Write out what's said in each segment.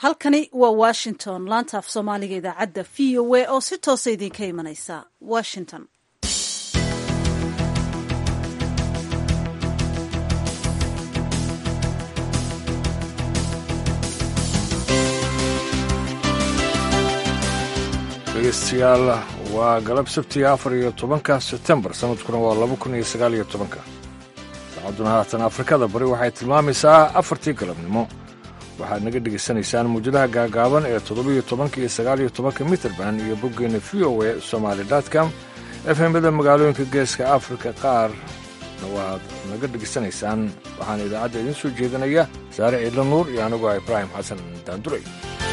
halkani waa washington laanta af soomaaliga idaacadda v o a oo si toosa idinka imanaysa washington dhegeystayaal waa galab sabtiga afar iyo tobanka sebtembar sanadkuna waa laba kun iyo sagaal iyo tobanka saacaduna haatan afrikada bari waxay tilmaamaysaa afartii galabnimo waxaad naga dhegaysanaysaan muujadaha gaagaaban ee toddobiyo tobanka iyo sagaaliyo tobanka mitrband iyo boggeena v o a somaali com efemada magaalooyinka geeska afrika qaarna waad naga dhegaysanaysaan waxaana idaacadda idiin soo jeedinaya saare ciidla nuur iyo anigu ah ibraahim xasan daanduray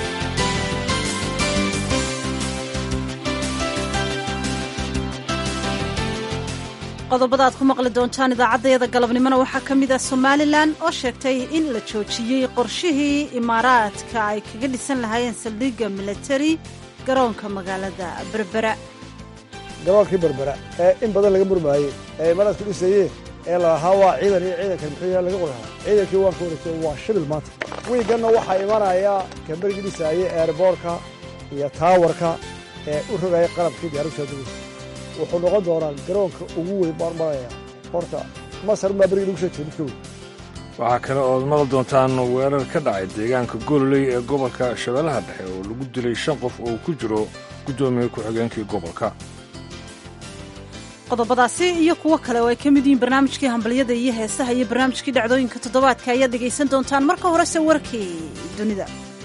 qodobada aad ku maqli doontaan idaacaddayada galabnimona waxaa ka mid ah somalilan oo sheegtay in la joojiyey qorshihii imaaraadka ay kaga dhisan lahaayeen saldhigga milatari garoonka magaalada berbera garoonkii berbera ee in badan laga murmaayey ee imaaraadku dhisayeen ee lalahaa waa ciidan iyo ciidankan muxuu yaha laga qorahaa ciidankii waan ka wareegtay waa shibil maanta wiiganna waxaa imanaya kambarigii dhisaayey eerboorka iyo taawarka ee u rogaya qalabkii diyaaraddu soo degaysa wuxuu noqon doonaa garoonka ugu weyn baarmaraya horta masar maa berigi lagu soo jeeda midka weyn waxaa kale ood maqli doontaan weerar ka dhacay deegaanka goololey ee gobolka shabeellaha dhexe oo lagu dilay shan qof oo ku jiro guddoomiye ku-xigeenkii gobolka qodobadaasi iyo kuwo kale oo ay ka mid yihiin barnaamijkii hambalyada iyo heesaha iyo barnaamijkii dhacdooyinka toddobaadka ayaad dhegaysan doontaan marka horese warkii dunida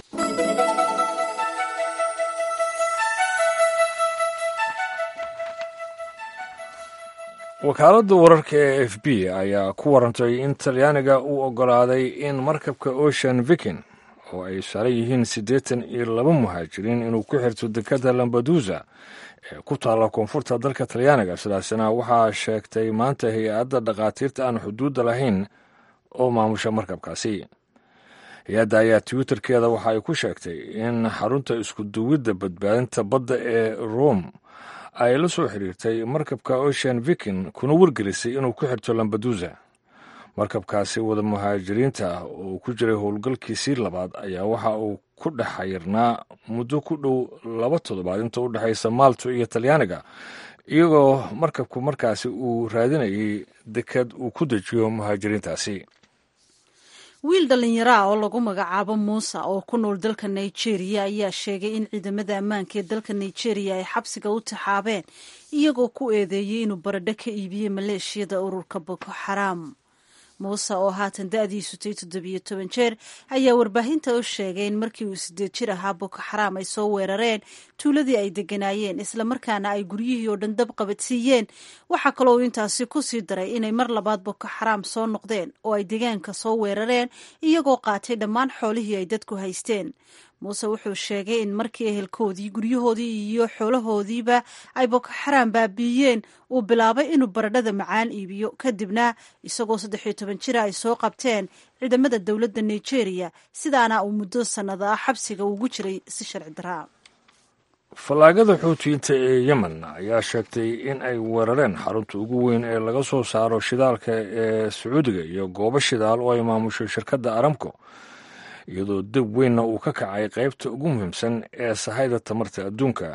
wakaaladda wararka ee f b ayaa ku warantay in talyaaniga uu oggolaaday in markabka ocean viking oo ay saaran yihiin siddeetan iyo laba muhaajiriin inuu ku xirto dekadda lambadusa ee ku taalla koonfurta dalka talyaaniga sidaasina waxaa sheegtay maanta hay-adda dhakhaatiirta aan xuduudda lahayn oo maamusha markabkaasi hay-adda ayaa twitterkeeda waxa ay ku sheegtay in xarunta iskuduwidda badbaadinta badda ee rome ay la soo xiriirtay markabka ocean viking kuna wargelisay inuu ku xirto lambadusa markabkaasi wada muhaajiriinta ah oo ku jiray howlgalkiisii labaad ayaa waxa uu ku dhex xayirnaa muddo ku dhow laba toddobaad inta u dhexaysa maalto iyo talyaaniga iyagoo markabku markaasi uu raadinayay dekad uu ku dejiyo muhaajiriintaasi wiil dhallinyaraa oo lagu magacaabo muuse oo ku nool dalka nigeria ayaa sheegay in ciidamada ammaanka ee dalka nigeria ay xabsiga u taxaabeen iyagoo ku eedeeyey inuu baradho ka iibiyey maleeshiyada ururka boko xaraam muuse oo haatan da-diisu tay toddobiyo toban jeer ayaa warbaahinta u sheegay in markii uu sideed jir ahaa boko xaraam ay soo weerareen tuuladii ay deganaayeen islamarkaana ay guryihii oo dhan dab qabadsiiyeen waxaa kaloo uu intaasi ku sii daray inay mar labaad boko xaraam soo noqdeen oo ay deegaanka soo weerareen iyagoo qaatay dhammaan xoolihii ay dadku haysteen muuse wuxuu sheegay in markii ehelkoodii guryahoodii iyo xoolahoodiiba ay boko xaraam baabiiyeen uu bilaabay inuu baradhada macaan iibiyo kadibna isagoo saddex iyo toban jira ay soo qabteen ciidamada dowladda nigeria sidaana uu muddo sannada ah xabsiga ugu jiray si sharci daraa fallaagada xuutiyiinta ee yemen ayaa sheegtay in ay weerareen xarunta ugu weyn ee laga soo saaro shidaalka ee sacuudiga iyo goobo shidaal oo ay maamusho shirkadda aramco iyadoo deb weynna uu ka kacay qaybta ugu muhiimsan ee sahayda tamarta adduunka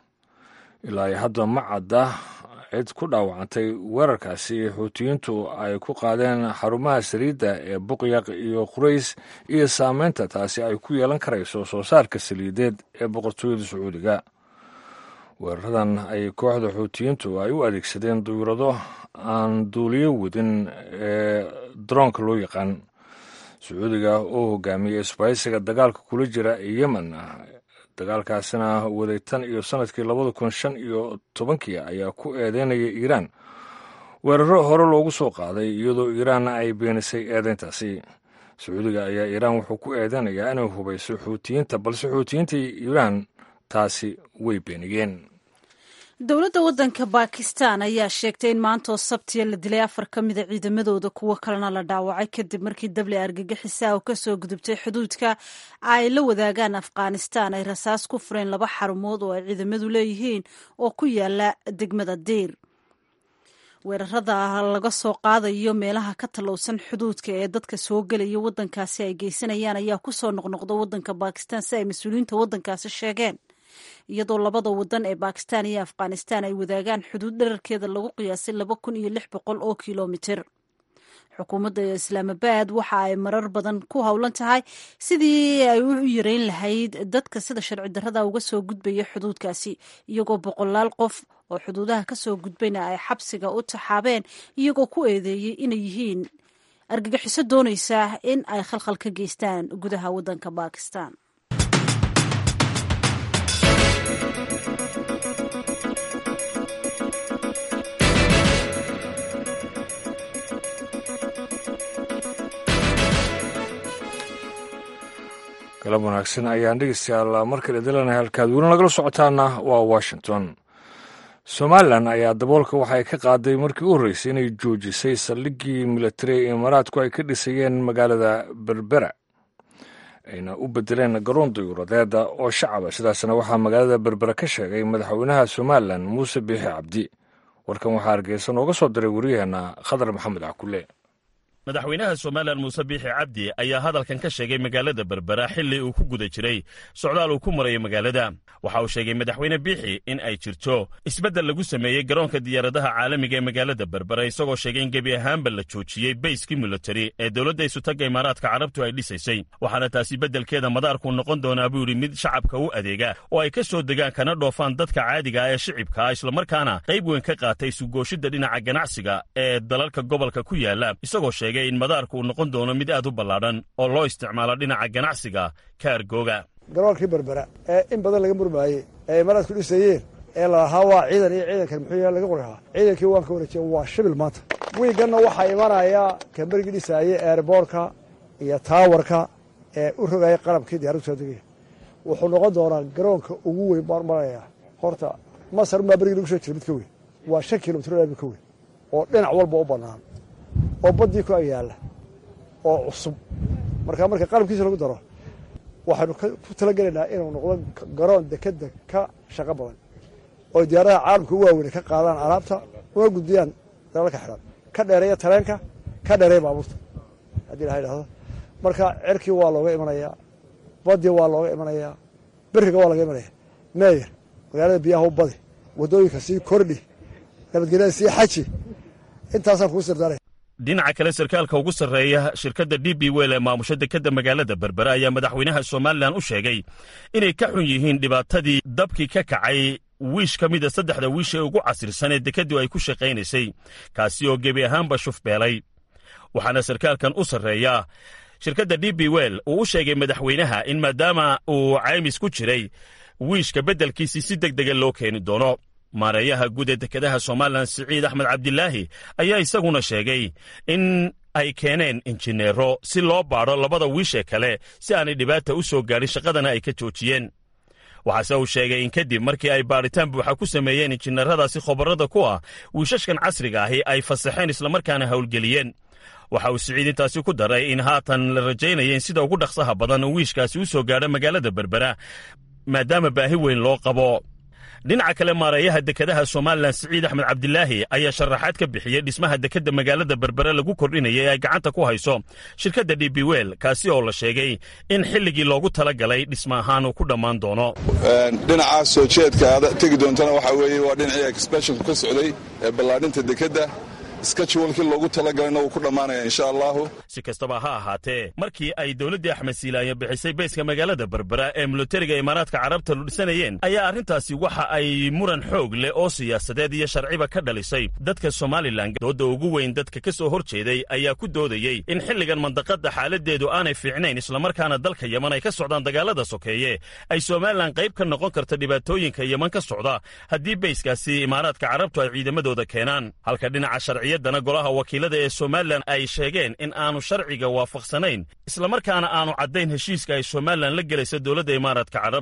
ilaa iyo hadda ma cadda cid ku dhaawacantay weerarkaasi xuutiyiintu ay ku qaadeen xarumaha saliidda ee buqyaq iyo qurays iyo saameynta taasi ay ku yeelan karayso soo saarka saliideed ee boqortooyada sacuudiga weeraradan ay kooxda xuutiyiintu ay u adeegsadeen duyurado aan duuliyo wadin ee daroonka loo yaqaan sacuudiga oo hogaamiyey isbaysiga dagaalka kula jira yemen dagaalkaasina waday tan iyo sanadkii labada kun shan iyo tobankii ayaa ku eedeynaya iiraan weeraro hore loogu soo qaaday iyadoo iiraanna ay beenisay eedeyntaasi sacuudiga ayaa iiraan wuxuu ku eedeynayaa inay hubayso xuutiyiinta balse xuutiyiinta iiraan taasi way beeniyeen dowladda waddanka bakistan ayaa sheegtay in maantoo sabtiya la dilay afar ka mida ciidamadooda kuwo kalena la dhaawacay kadib markii dable argagixisa oo kasoo gudubtay xuduudka ay la wadaagaan afghanistan ay rasaas ku fureen laba xarumood oo ay ciidamadu leeyihiin oo ku yaala degmada diir weerarada laga soo qaadayo meelaha ka tallowsan xuduudka ee dadka soo gelaya waddankaasi ay geysanayaan ayaa kusoo noqnoqda waddanka bakistan si ay mas-uuliyiinta waddankaasi sheegeen iyadoo labada wadan ee bakistan iyo afghanistan ay wadaagaan xuduud dherarkeeda lagu qiyaasay laba kun iyo lix boqol oo kilomitir xukuumadda islaamabad waxa ay marar badan ku howlan tahay sidii ay u yareyn lahayd dadka sida sharci darrada uga soo gudbaya xuduudkaasi iyagoo boqolaal qof oo xuduudaha kasoo gudbayna ay xabsiga u taxaabeen iyagoo ku eedeeyey inay yihiin argagixiso doonaysa in ay khalkhal ka geystaan gudaha waddanka bakistan galab wanaagsan ayaan dhegeystayaal mar kale dilanahay halkaad weli nagala socotaana waa washington somalilan ayaa daboolka waxay ka qaaday markii u horreysay inay joojisay saldhiggii militari ee imaaraadku ay ka dhisayeen magaalada berbera ayna u bedeleen garoon dayuuradeeda oo shacaba sidaasna waxaa magaalada berbera ka sheegay madaxweynaha somalilan muuse biixi cabdi warkan waxaa hargeysa nooga soo diray wariyaheenna khadar maxamed cakule madaxweynaha somalilan muuse biixi cabdi ayaa hadalkan ka sheegay magaalada berbera xilli uu ku guda jiray socdaal uu ku marayo magaalada waxa uu sheegay madaxweyne biixi in ay jirto isbeddel lagu sameeyey garoonka diyaaradaha caalamiga ee magaalada berbera isagoo sheegay in gebi ahaanba la joojiyey bayskii militari ee dowladda isutagga imaaraadka carabtu ay dhisaysay waxaana taasi beddelkeeda madaarku noqon doonaa buu yidhi mid shacabka u adeega oo ay ka soo degaan kana dhoofaan dadka caadiga ah ee shicibka ah islamarkaana qayb weyn ka qaatay sugooshidda dhinaca ganacsiga ee dalalka gobolka ku yaala isagoo sheegay in madaarku uu noqon doono mid aad u ballaadhan oo loo isticmaalo dhinaca ganacsiga ka argooga garoonkii berbera ee in badan laga murmaayey ee imaaraadku dhisayeen ee lalahaa waa ciidan iyo ciidankan muxuu yaha laga qorahaa ciidankii waan ka wareejiya waa shibil maanta wiiganna waxaa imanaya kamberigii dhisaayey eerboorka iyo taawarka ee u rogaya qalabkii diyaradu soo degaya wuxuu noqon doonaa garoonka ugu weyn baan maraya horta masar unbaa berigii lagu soo jira mid ka weyn waa shan kilomitr mid ka weyn oo dhinac walba u bannaan oo baddii ku agyaalla oo cusub markaa marka qalabkiisa lagu daro waxaynu ku talagelaynaa inuu noqdo garoon dekeda ka shaqo badan oo diyaaradaha caalamka u waaweyne ka qaadaan alaabta una gudbiyaan dalalka xidhan ka dheereeya tareenka ka dheereeya baabuurta haddii ilaha idhahdo marka cerkii waa looga imanayaa badii waa looga imanayaa beriga waa laga imanaya meeyer magaalada biyaha u badi waddooyinka sii kordhi nabadgelyada sii xaji intaasaan kuu sirdaanaya dhinaca kale sarkaalka ugu sarreeya shirkadda d b wel ee maamusha dekedda magaalada berbera ayaa madaxweynaha somalilan u sheegay inay ka xun yihiin dhibaatadii dabkii ka kacay wiish ka mida saddexda wiish ee ugu casirsan ee dekeddu ay ku shaqaynaysay kaasi oo gebi ahaanba shufbeelay waxaana sarkaalkan u sarreeya shirkadda d b wel uu u sheegay madaxweynaha in maadaama uu caymis ku jiray wiishka beddelkiisii si deg dega loo keeni doono maareeyaha guud ee dekedaha somalilan siciid axmed cabdilaahi ayaa isaguna sheegay in ay keeneen injineero si loo baadho labada wiishee kale si aanay dhibaata u soo gaadhin shaqadana ay ka joojiyeen waxaase uu sheegay in kadib markii ay baadhitaan buuxa ku sameeyeen injineeradaasi khobarrada ku ah wiishashkan casriga ahi ay fasaxeen islamarkaana howlgeliyeen waxa uu siciid intaasi ku daray in haatan la rajaynaya in sida ugu dhaqsaha badan uu wiishkaasi u soo gaadho magaalada berbera maadaama baahi weyn loo qabo dhinaca kale maareeyaha dekedaha somalilan siciid axmed cabdilaahi ayaa sharaxaad ka bixiyey dhismaha dekedda magaalada berbere lagu kordhinaya ee ay gacanta ku hayso shirkadda d b wel kaasi oo la sheegay in xilligii loogu tala galay dhisma ahaan uu ku dhammaan doono dhinaca soo jeedka aad tegi doontana waxaa weeye waa dhinacii exbeshonku ka socday ee ballaadhinta dekedda skajwalkii loogu talagalayna wuu ku dhammaanaya insha allahu si kastaba ha ahaatee markii ay dowladdii axmed siilaaye bixisay beeska magaalada berbera ee militariga imaaraadka carabta lu dhisanayeen ayaa arrintaasi waxa ay muran xoog leh oo siyaasadeed iyo sharciba ka dhalisay dadka somalilan doodda ugu weyn dadka ka soo hor jeeday ayaa ku doodayey in xilligan mandaqadda xaaladdeedu aanay fiicnayn islamarkaana dalka yeman ay ka socdaan dagaalada sokeeye ay somalilan qayb ka noqon karta dhibaatooyinka yeman ka socda haddii beyskaasi imaaraadka carabtu ay ciidamadooda keenaan halka dhinaca sharciyaddana golaha wakiilada ee somalilan ay sheegeen in aanu sharciga waafaqsanayn islamarkaana aanu caddayn heshiiska ay somalilan la gelaysa dowladda imaaraadka carabta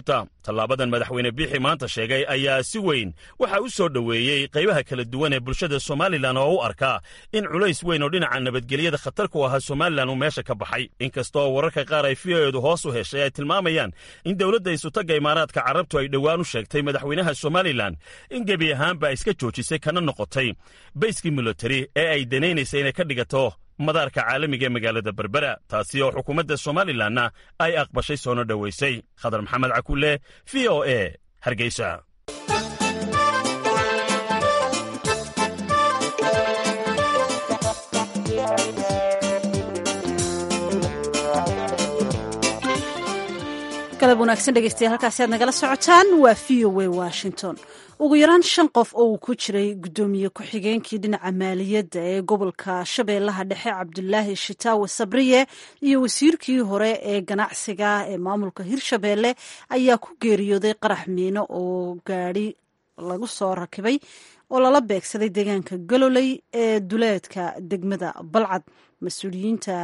tallaabadan madaxweyne biixi maanta sheegay ayaa si weyn waxaa u soo dhoweeyey qaybaha kala duwan ee bulshada somalilan oo u arkaa in culays weyn oo dhinaca nabadgelyada khatar ku ahaa somalilan uu meesha ka baxay inkastoo wararka qaar ay v o edu hoos u heshay ay tilmaamayaan in dowladda isutagga imaaraadka carabtu ay dhowaan u sheegtay madaxweynaha somalilan in gebi ahaanba iska joojisay kana noqotay bayskii militari ee ay danaynaysay inay ka dhigato madaarka caalamiga ee magaalada berbera taasi oo xukuumadda somalilanna ay aqbashay soona dhowaysay khadar maxamed cakulle v o e hargeysa galab wanaagsan dhegeystayaal halkaasi aad nagala socotaan waa v o a washington ugu yaraan shan qof oo uu ku jiray guddoomiye ku-xigeenkii dhinaca maaliyadda ee gobolka shabeellaha dhexe cabdulaahi shitaawe sabriye iyo wasiirkii hore ee ganacsiga ee maamulka hirshabeelle ayaa ku geeriyooday qarax miino oo gaadhi lagu soo rakibay oo lala beegsaday deegaanka galoley ee duleedka degmada balcad mas-uuliyiinta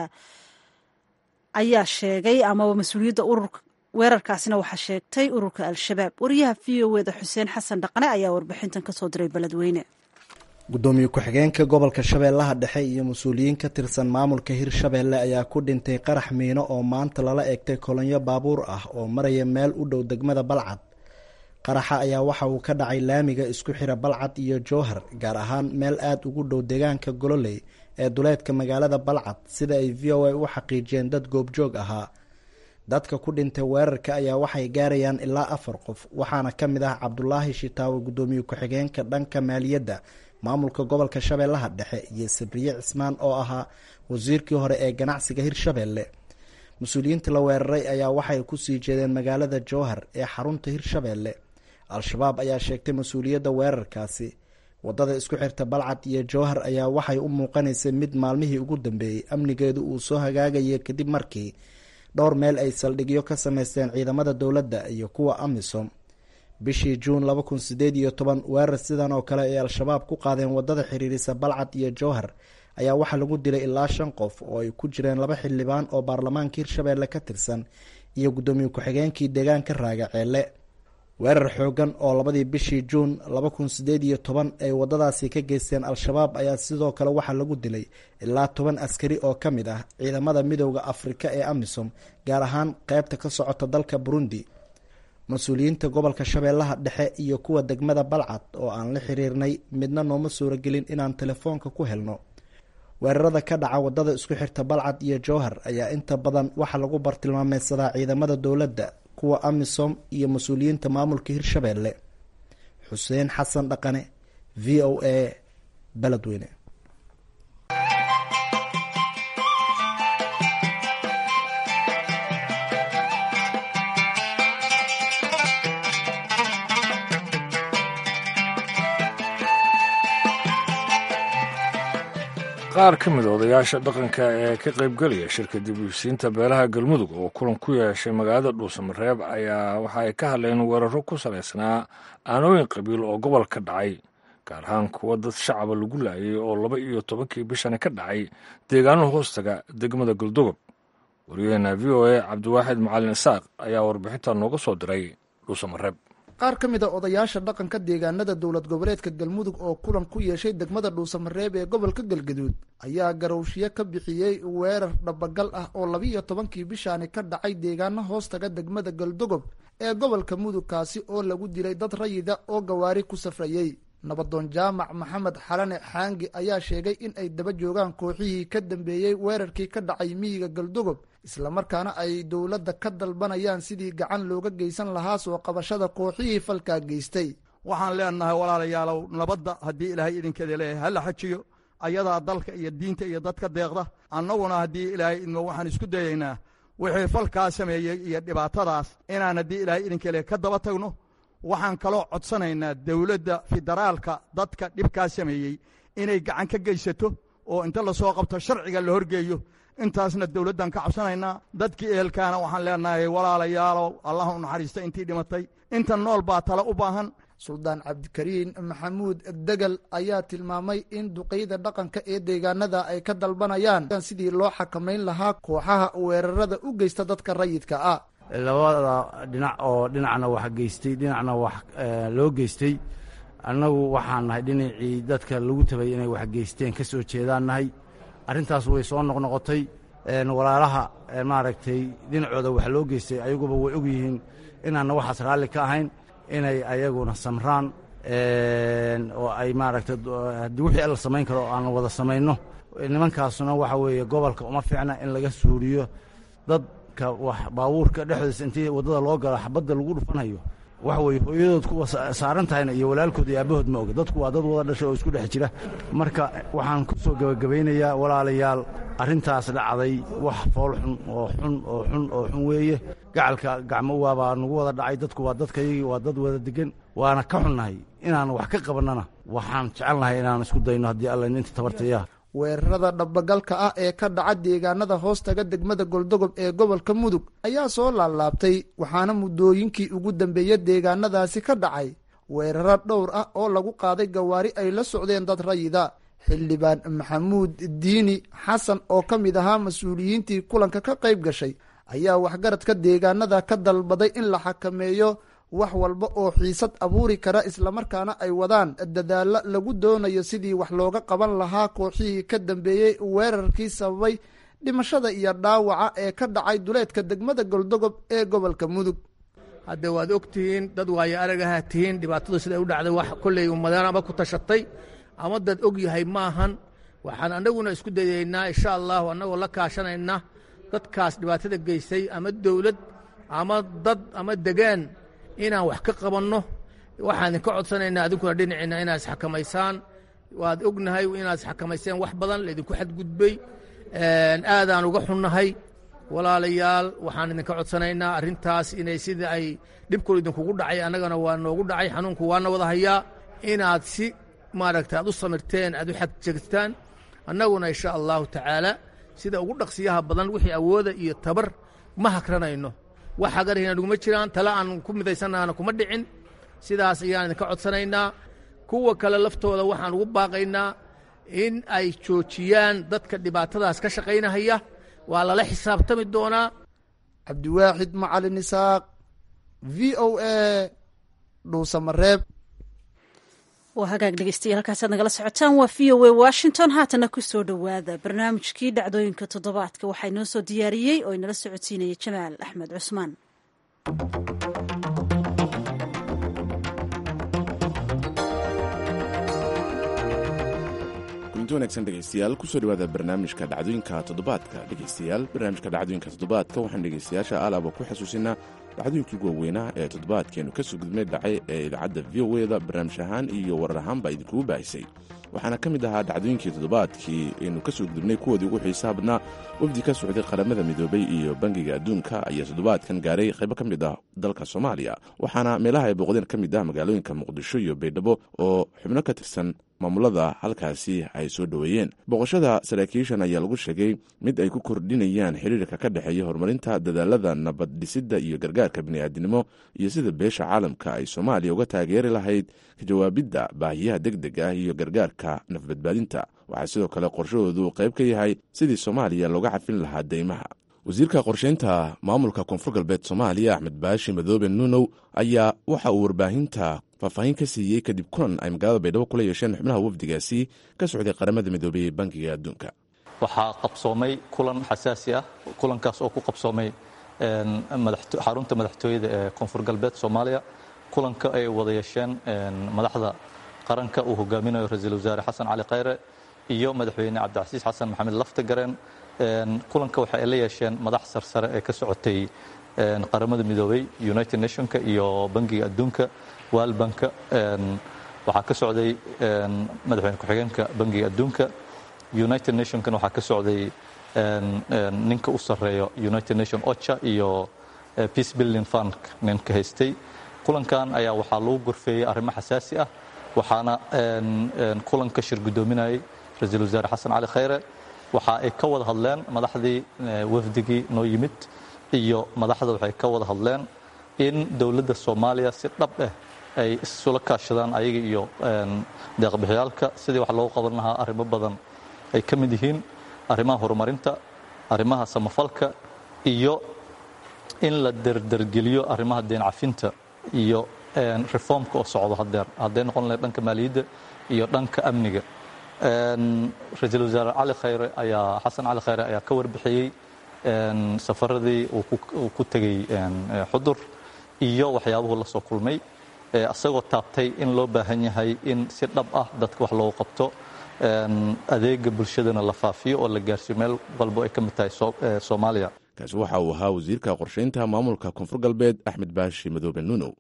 ayaa sheegay amaba mas-uuliyadda ururka weerarkaasina waxaa sheegtay ururka al-shabaab wariyaha v o eda xuseen xasan dhaqane ayaa warbixintan kasoo diray beledweyne gudoomiye ku-xigeenka gobolka shabeellaha dhexe iyo mas-uuliyiin ka tirsan maamulka hirshabeelle ayaa ku dhintay qarax miino oo maanta lala eegtay kolonyo baabuur ah oo maraya meel u dhow degmada balcad qaraxa ayaa waxa uu ka dhacay laamiga isku xira balcad iyo jowhar gaar ahaan meel aada ugu dhow deegaanka gololey ee duleedka magaalada balcad sida ay v o a u xaqiijiyeen dad goobjoog ahaa dadka ku dhintay weerarka ayaa waxay gaarayaan ilaa afar qof waxaana ka mid ah cabdulaahi shitaawe guddoomiye ku-xigeenka dhanka maaliyadda maamulka gobolka shabeellaha dhexe iyo sabriye cismaan oo ahaa wasiirkii hore ee ganacsiga hirshabeelle mas-uuliyiinta la weeraray ayaa waxay kusii jeedeen magaalada jowhar ee xarunta hirshabeelle al-shabaab ayaa sheegtay mas-uuliyadda weerarkaasi wadada isku xirta balcad iyo jowhar ayaa waxay u muuqanaysay mid maalmihii ugu dambeeyey amnigeedu uu soo hagaagayay kadib markii dhowr meel ay saldhigyo ka sameysteen ciidamada dowladda iyo kuwa amisom bishii juun laba kun sideed iyo toban weerar sidan oo kale ay al-shabaab ku qaadeen wadada xiriirisa balcad iyo jowhar ayaa waxaa lagu dilay ilaa shan qof oo ay ku jireen laba xildhibaan oo baarlamaanka hirshabeelle ka tirsan iyo guddoomiye ku-xigeenkii deegaanka raagaceelle weerar xoogan oo labadii bishii juun laba kun sideed iyo toban ay wadadaasi ka geysteen al-shabaab ayaa sidoo kale waxaa lagu dilay ilaa toban askari oo ka mid ah ciidamada midooda afrika ee amisom gaar ahaan qeybta ka socota dalka burundi mas-uuliyiinta gobolka shabeellaha dhexe iyo kuwa degmada balcad oo aan la xiriirnay midna nooma suuragelin inaan telefoonka ku helno weerarada ka dhaca wadada isku xirta balcad iyo jowhar ayaa inta badan waxaa lagu bartilmaameysadaa ciidamada dowladda kuwa amisom iyo mas-uuliyiinta maamulka hirshabeelle xuseen xasan dhaqane v o a beledweyne qaar ka mid odayaasha dhaqanka ee ka qaybgelaya shirka dib usiinta beelaha galmudug oo kulan ku yeeshay magaalada dhuusamareeb ayaa waxa ay ka hadleen weeraro ku salaysnaa aanooyin qabiil oo gobol ka dhacay gaar ahaan kuwa dad shacaba lagu laayay oo laba iyo tobankii bishani ka dhacay deegaano hoostaga degmada galdogob wariyaheena v o a cabdiwaaxid macalin isaaq ayaa warbixinta nooga soo diray dhuusamareeb qaar ka mid a odayaasha dhaqanka deegaanada dowlad goboleedka galmudug oo kulan ku yeeshay degmada dhuusamareeb ee gobolka galgaduud ayaa garowshiye ka bixiyey weerar dhabagal ah oo labiiyo tobankii bishaani ka dhacay deegaano hoostaga degmada galdogob ee gobolka mudug kaasi oo lagu dilay dad rayida oo gawaari ku safrayey nabadoon jaamac maxamed xalane xaangi ayaa sheegay in ay daba joogaan kooxihii ka dambeeyey weerarkii ka dhacay miyiga galdogob islamarkaana ay dowladda ka dalbanayaan sidii gacan looga geysan lahaa soo qabashada kooxihii falkaa geystay waxaan leenahay walaalayaalow nabadda haddii ilaahay idinkeeda leeyahay hala xajiyo ayadaa dalka iyo diinta iyo dadka deeqda annaguna haddii ilaahay idmo waxaan isku dayaynaa wixii falkaa sameeyey iyo dhibaatadaas inaan haddii ilaahay idinka leeyahay ka daba tagno waxaan kaloo codsanaynaa dowladda federaalka dadka dhibkaa sameeyey inay gacan ka geysato oo inta lasoo qabto sharciga la horgeeyo intaasna dowladdan ka cabsanaynaa dadkii ehelkaana waxaan leenahay walaalayaalow allah u naxariista intii dhimatay inta nool baa tale u baahan suldaan cabdikariin maxamuud degel ayaa tilmaamay in duqeyda dhaqanka ee deegaanada ay ka dalbanayaan sidii loo xakamayn lahaa kooxaha weerarada u geysta dadka rayidka ah labada dhinac oo dhinacna wax geystay dhinacna wax loo geystay annagu waxaan nahay dhinacii dadka lagu tabay inay wax geysteen ka soo jeedaan nahay arrintaas way soo noqnoqotay walaalaha maaragtay dhinacooda wax loo geystay ayaguba way og yihiin inaanna waxaas raalli ka ahayn inay ayaguna samraan oo ay maaragtay haddii wixii la samayn karo oo aan wada samayno nimankaasuna waxa weeye gobolka uma fiicna in laga suuriyo dadka wax baabuurka dhexdiisa intii waddada loo galo xabadda lagu dhufanayo waxa weeye hooyadood kuwa saaran tahayna iyo walaalkood iyo aabahood ma oga dadku waa dad wada dhashay oo isku dhex jira marka waxaan ku soo gebagabaynayaa walaalayaal arrintaas dhacday wax fool xun oo xun oo xun oo xun weeye gacalka gacmo waabaa nagu wada dhacay dadku waa dadkayagii waa dad wada degan waana ka xunnahay inaan wax ka qabannana waxaan jecelnahay inaan isku dayno haddii alla inta tabartaya weerarada dhabagalka ah ee ka dhaca deegaanada hoostaga degmada goldogob ee gobolka mudug ayaa soo laalaabtay waxaana muddooyinkii ugu dambeeya deegaanadaasi ka dhacay weeraro dhowr ah oo lagu qaaday gawaari ay la socdeen dad rayida xildhibaan maxamuud diini xasan oo ka mid ahaa mas-uuliyiintii kulanka ka qayb gashay ayaa waxgaradka deegaanada ka dalbaday in la xakameeyo wax walba oo xiisad abuuri kara islamarkaana ay wadaan dadaalo lagu doonayo sidii wax looga qaban lahaa kooxihii ka dambeeyey weerarkii sababay dhimashada iyo dhaawaca ee ka dhacay duleedka degmada goldogob ee gobolka mudug hadde waad og tihiin dad waayo aragaha tihiin dhibaatadu siday u dhacday wax kolley ummadeenaba ku tashatay ama dad og yahay maahan waxaan annaguna isku dayaynaa insha allahu annagoo la kaashanayna dadkaas dhibaatada geystay ama dowlad ama dad ama degaan inaan wax ka qabanno waxaan idinka codsanaynaa adinkuna dhinaciinna inaad isxakamaysaan waad ognahay inaad isxakamayseen wax badan laydinku xadgudbay aadaan uga xunnahay walaalayaal waxaan idinka codsanaynaa arrintaas inay sida ay dhibkooda idinkugu dhacay annagana waa noogu dhacay xanuunku waana wada hayaa inaad si maaragta aad u samirteen aad u xagjegtaan annaguna insha allahu tacaala sida ugu dhaqsiyaha badan wixii awooda iyo tabar ma hakranayno wax hagarhina naguma jiraan tale aan ku midaysannaana kuma dhicin sidaas ayaan idinka codsanaynaa kuwa kale laftooda waxaan ugu baaqaynaa in ay joojiyaan dadka dhibaatadaas ka shaqaynahaya waa lala xisaabtami doonaa cabdiwaaxid macalin isaaq v o a dhuusamareeb waa hagaag dhegeystayaal halkaasaad nagala socotaan waa v o a washington haatana ku soo dhowaada barnaamijkii dhacdooyinka toddobaadka waxaa inoo soo diyaariyey oo inala socodsiinaya jamaal axmed cusmaan kulinti wanaagsan dhegeystayaal kusoo dhawaada barnaamijka dhacdooyinka toddobaadka dhegeystayaal barnaamijka dhacdooyinka toddobaadka waxaan dhegeystayaasha alaaba ku xasuusinaa dhacdooyinkii waaweynaa ee toddobaadkeenu ka soo gudmay dhacay ee idaacadda v o eda barnaamij ahaan iyo warar ahaanba idinkugu baahisay waxaana ka mid ahaa dhacdooyinkii toddobaadkii aynu ka soo gudubnay kuwoodii ugu xiisaha badnaa wafdi ka socday qaramada midoobay iyo bangiga adduunka ayaa toddobaadkan gaaray qaybo ka mid ah dalka soomaaliya waxaana meelaha ay booqdeen ka mid ah magaalooyinka muqdisho iyo baydhabo oo xubno ka tirsan maamulada halkaasi ay soo dhoweeyeen booqashada saraakiishan ayaa lagu sheegay mid ay ku kordhinayaan xiriirka ka dhexeeya horumarinta dadaalada nabad dhisidda iyo gargaarka bini'aadinimo iyo sida beesha caalamka ay soomaaliya uga taageeri lahayd ka jawaabidda baahiyaha deg deg ah iyo gargaarka nafbadbaadinta waxaa sidoo kale qorshahoodu qayb ka yahay sidii soomaaliya looga cafin lahaa deymaha wasiirka qorsheynta maamulka koonfur galbeed soomaaliya axmed baashi madoobe nuunow ayaa waxa uu warbaahinta faahfaahin ka siiyey kadib kulan ay magaalada baydhabo kula yeesheen xubnaha wafdigaasi ka socday qaramada midoobey ee bankiga adduunka waxaa qabsoomay kulan xasaasi ah kulankaas oo ku qabsoomay xarunta madaxtooyada ee koonfur galbeed soomaaliya kulanka ay wada yeesheen madaxda qaranka uu hogaaminayo ra-iisul wasaare xasan cali khayre iyo madaxweyne cabdicasiis xasan maxamed laftagareen kulanka waxa ay la yeesheen madax sarsare ee ka socotay qaramada midoobey united nationka iyo bangiga adduunka waalbanka waxaa ka socday madaxweyne ku-xigeenka bangiga adduunka united nationkan waxaa ka socday ninka u sarreeyo united nation ocha iyo peace building fund ninka haystay kulankan ayaa waxaa lagu gorfeeyey arrimo xasaasi ah waxaana kulanka shir guddoominayay ra-iisul wasaare xasan cali khayre waxa ay ka wada hadleen madaxdii wafdigii noo yimid iyo madaxda waxay ka wada hadleen in dowladda soomaaliya si dhab ah ay isula kaashadaan ayaga iyo deeqbixyaalka sidii wax loogu qaban lahaa arrimo badan ay ka mid yihiin arrimaha horumarinta arrimaha samafalka iyo in la derdergeliyo arrimaha deen cafinta iyo reformka oo socdo hadeer hadday noqon lahayd dhanka maaliyadda iyo dhanka amniga ra-iisul wasaare cali khayre ayaa xasan cali khayre ayaa ka warbixiyey safaradii uu ku tegey xudur iyo waxyaabuhu la soo kulmay isagoo taabtay in loo baahan yahay in si dhab ah dadka wax loogu qabto adeega bulshadana la faafiyo oo la gaarsiiyo meel walbo ay ka mid tahay soomaaliya kaasi waxa uu ahaa wasiirka qorshaynta maamulka koonfur galbeed axmed baashi madoobe nuunow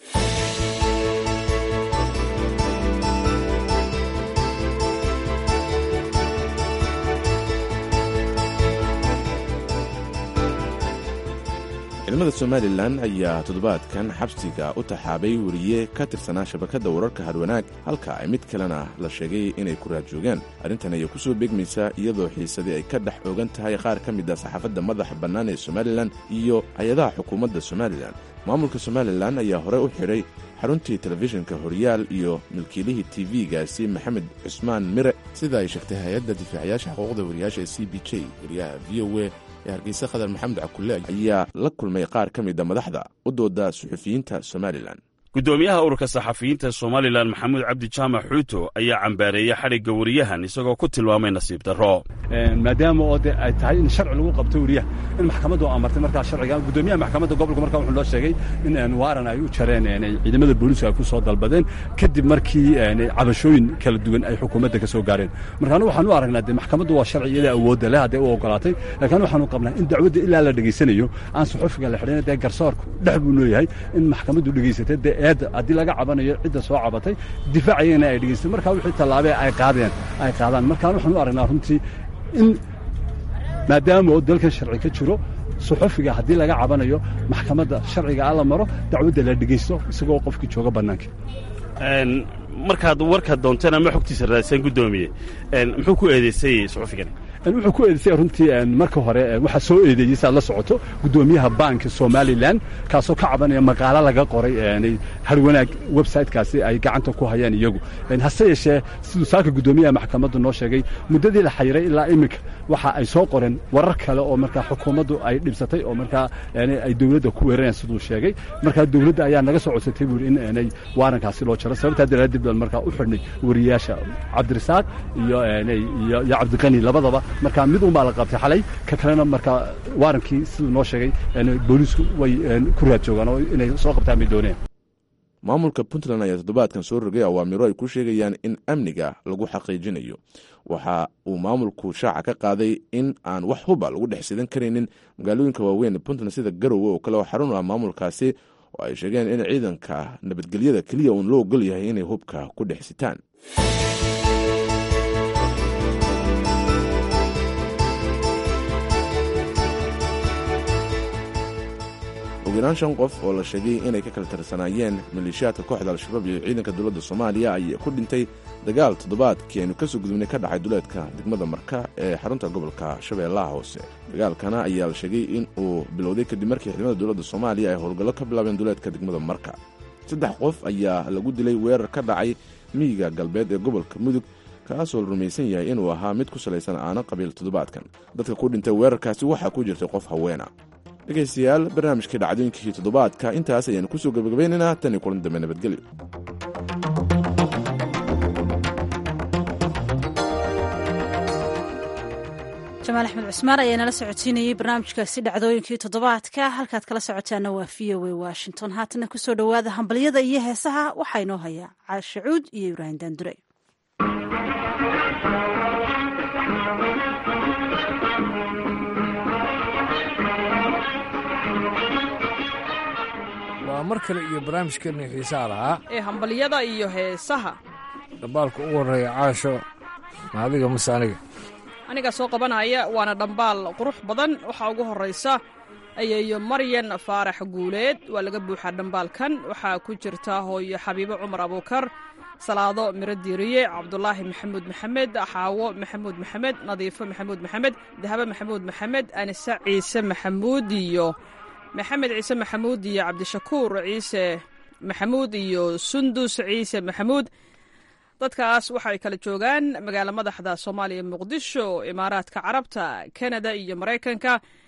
ciidamada somalilan ayaa toddobaadkan xabsiga u taxaabay weriye ka tirsanaa shabakadda wararka hadwanaag halka ay mid kalena la sheegay inay ku raadjoogaan arrintan ayaa ku soo beegmaysaa iyadoo xiisadii ay ka dhex oogan tahay qaar ka mid a saxaafadda madaxa bannaan ee somalilan iyo hay-adaha xukuumadda somalilan maamulka somalilan ayaa hore u xidhay xaruntii telefishinka horyaal iyo milkiilihii tv-gaasi maxamed cusmaan mire sida ay sheegtay hay-adda difaacayaasha xuquuqda wariyaasha ee c b j wariyaha v o a ee hargeysa khadar maxamed cakulle ayaa la kulmay qaar ka mida madaxda u dooda suxufiyiinta somalilan guddoomiyaha ururka saxafiyiinta somalilan maxamuud cabdi jaamac xuuto ayaa cambaareeyey xadhigga wariyahan isagoo ku tilmaamay nasiib darro maadaama oo de ay tahay in sharci lagu qabto weriyaha in maxkamaddu amartay markaa sharciga guddoomiyaha maxkamadda gobolka markaa wuxuu loo sheegay in waaran ay u jareen ciidamada booliisku ay ku soo dalbadeen kadib markii cabashooyin kala duwan ay xukuumadda ka soo gaareen marka anu waxaan u aragnaa de maxkamaddu waa sharci iyada awoodda leh hadday u ogolaatay laakiin waxaanu qabnaa in dacwadda ilaa la dhegaysanayo aan suxufiga la xidhin dee garsoorku dhex buu leeyahay in maxkamaddu dhegaysatay dee eedda haddii laga cabanayo cidda soo cabatay difaacayana ay dhegaysatay markaa wixii tallaabee ay qaadeen ay qaadaan markaan waxaan u aragnaa runtii in maadaama oo dalkan sharci ka jiro suxufiga haddii laga cabanayo maxkamadda sharciga a la maro dacwadda la dhegaysto isagoo qofkii jooga bannaanka markaad warka doonteen ama xogtiisa raadsan guddoomiye muxuu ku eedaysay suxufigani wuxuu ku eedeysay runtii marka hore waxaa soo eedeeyey si aad la socoto guddoomiyaha baanka somalilan kaasoo ka cabanaya maqaalo laga qoray harwanaag websitekaasi ay gacanta ku hayaan iyagu hase yeeshee siduu saaka guddoomiyaha maxkamaddu noo sheegay muddadii la xayiray ilaa iminka waxa ay soo qoreen warar kale oo markaa xukuumaddu ay dhibsatay oo markaa ay dowladda ku weerarayaan siduu sheegay markaa dowladda ayaa naga soo codsatay buuri in aanay waarankaasi loo jaro sababtaa daraaddeed baan markaa u xidhnay wariyaasha cabdirasaaq iyo iyo cabdiqani labadaba markaa mid unbaa la qabtay xalay ka kalena markaa waarankii siduu noo sheegay booliisku way ku raad joogaan oo inay soo qabtaan bay dooneen maamulka puntland ayaa toddobaadkan soo rogay awaamiro ay ku sheegayaan in amniga lagu xaqiijinayo waxa uu maamulku shaaca ka qaaday in aan wax huba lagu dhex sidan karaynin magaalooyinka waaweyn puntland sida garowe oo kale oo xarun ah maamulkaasi oo ay sheegeen in ciidanka nabadgelyada keliya uun loo ogol yahay inay hubka ku dhex sitaan ugu yaraan shan qof oo la sheegay inay ka kala tirsanaayeen maleeshiyaadka kooxda al-shabaab iyo ciidanka dowladda soomaaliya ayaa ku dhintay dagaal toddobaadkii aynu kasoo gudubnay ka dhacay duleedka degmada marka ee xarunta gobolka shabeellaha hoose dagaalkana ayaa la sheegay in uu bilowday kadib markii ciidamada dowladda soomaaliya ay howlgallo ka bilaabeen duleedka degmada marka saddex qof ayaa lagu dilay weerar ka dhacay miyiga galbeed ee gobolka mudug kaasoo la rumaysan yahay inuu ahaa mid ku salaysan aana qabiil toddobaadkan dadka ku dhintay weerarkaasi waxaa ku jirtay qof haweena dhegaystayaal barnaamijkii dhacdooyinkii toddobaadka intaas ayaanu kusoo gebagabaynaynaa tan iyo kulan dambe nabadgelyo jamaal axmed cusmaan ayaa nala socodsiinayey barnaamijkaasi dhacdooyinkii toddobaadka halkaad kala socotaana waa v o a washington haatana kusoo dhowaada hambalyada iyo heesaha waxaa inoo hayaa caashe cuud iyo ibraahim daandure waa mar kale iyo barnaamijkeenii xiisaha lahaa ee hambalyada iyo heesaha dhambaalka ugu horreeya caasho ma adiga mase aniga anigaa soo qabanaya waana dhambaal qurux badan waxaa ugu horraysa ayeeyo maryan faarax guuleed waa laga buuxaa dhambaalkan waxaa ku jirta hooyo xabiibo cumar abuukar salaado miro diiriye cabdulaahi maxamuud maxamed xaawo maxamuud maxamed nadiifo maxamuud maxamed dahabo maxamuud maxamed anise ciise maxamuud iyo maxamed ciise maxamuud iyo cabdishakuur ciise maxamuud iyo sundus ciise maxamuud dadkaas waxay kala joogaan magaalo madaxda soomaaliya muqdisho imaaraadka carabta kanada iyo maraykanka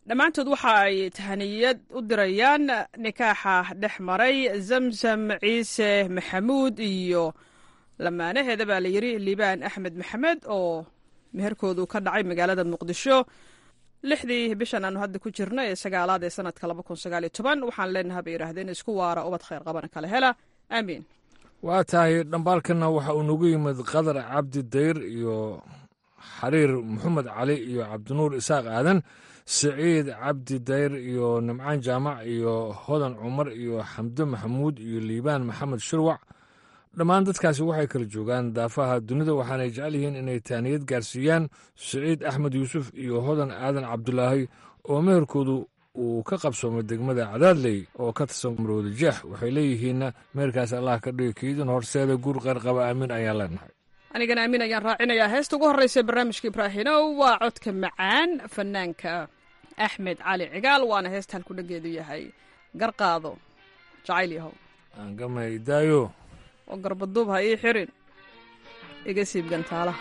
dhammaantood waxa ay tahaniyad u dirayaan nikaaxa dhex maray zamzam ciise maxamuud iyo lamaanaheeda baa la yidhi liibaan axmed maxamed oo meherkoodu ka dhacay magaalada muqdisho lixdii bishan aanu hadda ku jirno ee sagaalaad ee sanadka laba kun sagaal iyo toban waxaan leenaha bay yidhahdeen isku waara ubad khayr qabana kala hela aamiin waa tahay dhambaalkana waxa uu nagu yimid qadar cabdi dayr iyo xariir maxamed cali iyo cabdinuur isaaq aadan siciid cabdi dayr iyo nimcaan jaamac iyo hodan cumar iyo xamdo maxamuud iyo liibaan maxamed shirwac dhammaan dadkaasi waxay kala joogaan daafaha dunida waxaanay jecel yihiin inay taaniyad gaarsiiyaan siciid axmed yuusuf iyo hodan aadan cabdulaahi oo meherkoodu uu ka qabsoomay degmada cadaadley oo ka tirsan marwada jeex waxay leeyihiinna meherkaas allah ka dhigi kiidin horseeda guur qeyr qaba aamin ayaan leenahay anigana aamin ayaan raacinayaa heesta ugu horreysa barnaamijka ibraahinow waa codka macaan fanaanka axmed cali cigaal waana heesta halku dhageedu yahay garqaado jacayl yahow aangamay daayo oo garbaduub ha ii xirin iga siib gantaalaha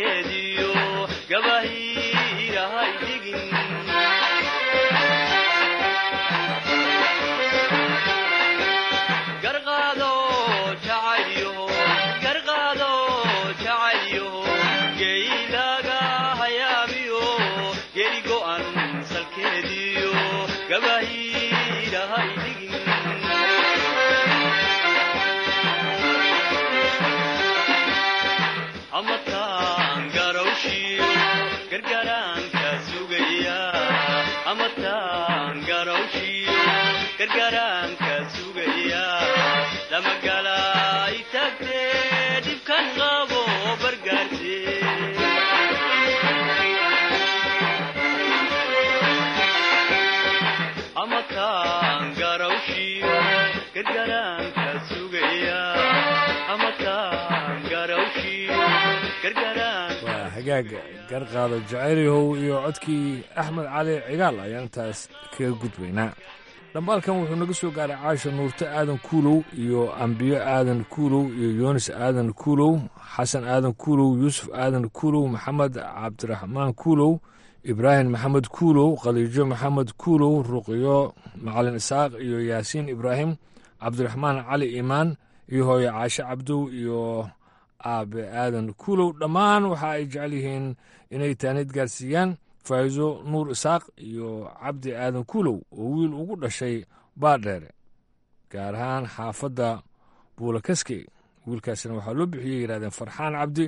salkeediyo gabahiirahay dhigin garqaado jacayyo garqaado jacayyo geylaga hayaamiyo geli go'an salkeediyo gabahiirahay dhigin amataan garawshiyo gargaraanka sugaya amataan garawshiyo gargaraanka sugaya damagala itagtee dhibkan qabo bargaarse amataan garawshiyo gargaraanka sugaya amataan garawshiyo gargaraanka waa hagaag garqaado jacaylyahow iyo codkii axmed cali cigaal ayaan intaas kaga gudbaynaa dhambaalkan wuxuu naga soo gaaray caasha nuurte aadan kuulow iyo ambiyo aadan kuulow iyo yoonis aadan kuulow xasan aadan kuulow yuusuf aadan kuulow maxamed cabdiraxmaan kuulow ibraahim maxamed kuulow khaliijo maxamed kuulow ruqyo macalin isaaq iyo yaasiin ibraahim cabdiraxmaan cali imaan iyo hooye caashe cabdow iyo aabe aadan kuulow dhammaan waxa ay jecel yihiin inay taanid gaarsiiyaan faa'iiso nuur isaaq iyo cabdi aadan kuulow oo wiil ugu dhashay baadheere gaar ahaan xaafadda buulakaske wiilkaasina waxaa loo bixiyey yidhahdeen farxaan cabdi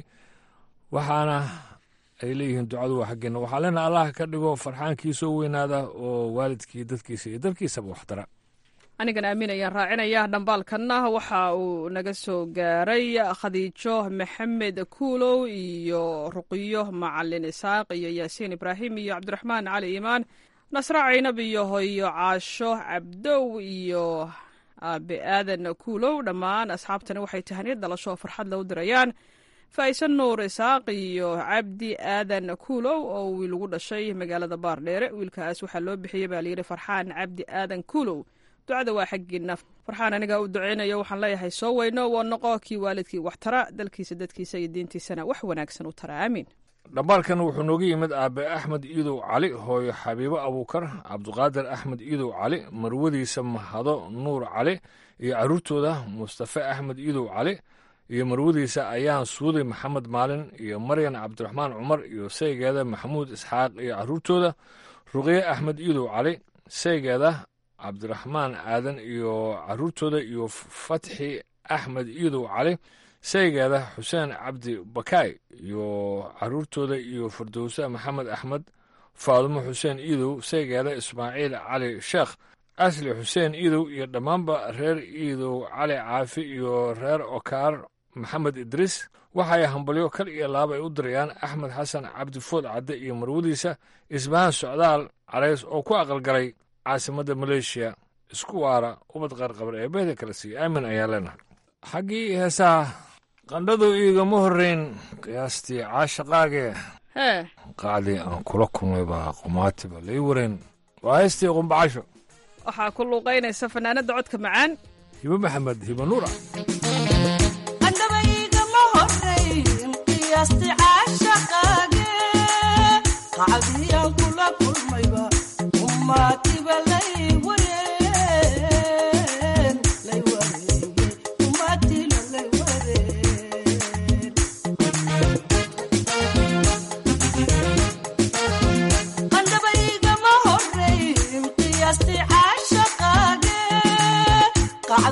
waxaana ay leeyihiin ducadu waa xaggeenna waxaa leena allah ka dhigo farxaankii soo weynaada oo waalidkii dadkiisa iyo dalkiisaba waxtara anigan aamin ayaan raacinaya dhambaalkanna waxa uu naga soo gaaray khadiijo maxamed kuulow iyo ruqiyo macalin isaaq iyo yaasiin ibraahim iyo cabdiraxmaan cali iimaan nasre caynab iyo hoyo caasho cabdow iyo aabe aadan kuulow dhammaan asxaabtani waxay tahaniyad dhalasho oo farxad la u dirayaan faa'iise nuur isaaq iyo cabdi aadan kuulow oo wiil ugu dhashay magaalada baardheere wiilkaas waxaa loo bixiyey baa layidhi farxaan cabdi aadan kuulow ducada waa xaggiina farxaan anigaa u duceynayo waxaan leeyahay soo weyno waa noqo kii waalidkii wax tara dalkiisa dadkiisa iyo diintiisana wax wanaagsan u tara aamiin dhambaalkan wuxuu nooga yimid aabe axmed iidow cali hooyo xabiibo abuukar cabduqaadir axmed iidow cali marwadiisa mahado nuur cali iyo carruurtooda mustafe axmed iidow cali iyo marwadiisa ayaan suuday maxamed maalin iyo maryan cabdiraxmaan cumar iyo saygeeda maxamuud isxaaq iyo carruurtooda ruqye axmed iidow cali saygeeda cabdiraxmaan aadan iyo carruurtooda iyo fatxi axmed iidow cali saygeeda xuseen cabdi bakaay iyo carruurtooda iyo firdowse maxamed axmed faadumo xuseen iidow saygeeda ismaaciil cali sheekh asli xuseen iidow iyo dhammaanba reer iidow cali caafi iyo reer okaar maxamed idriis waxay hambalyo kal iyo laab ay u dirayaan axmed xasan cabdi food cadde iyo marwadiisa isbahaan socdaal carays oo ku aqalgalay caasimadda maleeshiya isku waara ubad qaarqabar ee beeda kale siiya aamin ayaa leenahay xaggii heesaha qandhadu iigama horrayn qiyaastii caashaqaagee hee qacdii aan kula kulmay baa qumaatiba lay wareen waa heystii qumbacasho waxaa ku luuqaynaysa fanaanadda codka macaan hibo maxamed hibo nuura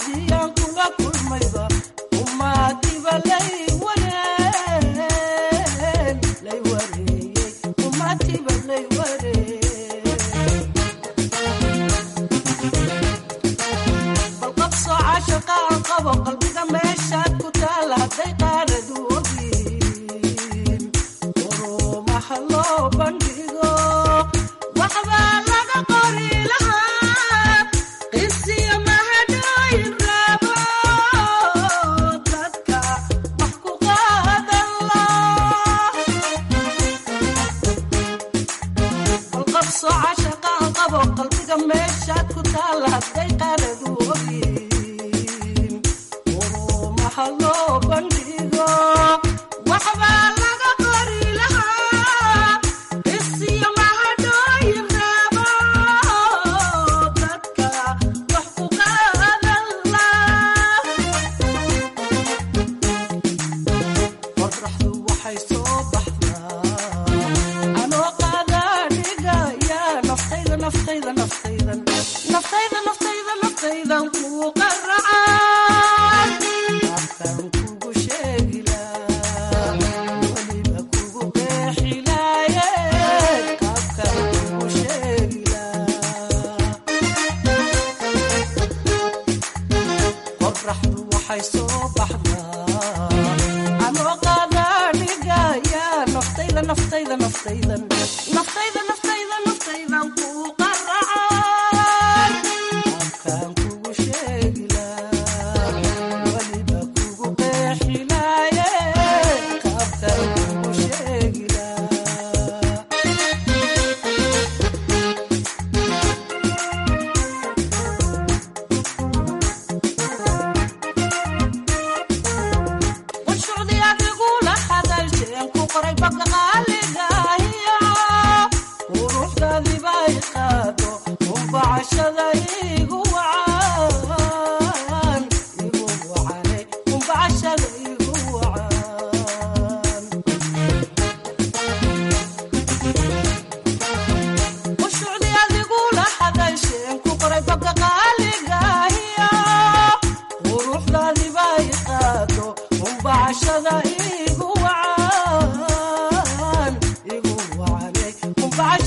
qacdiyan kula kulmayba umaadiba lay wareen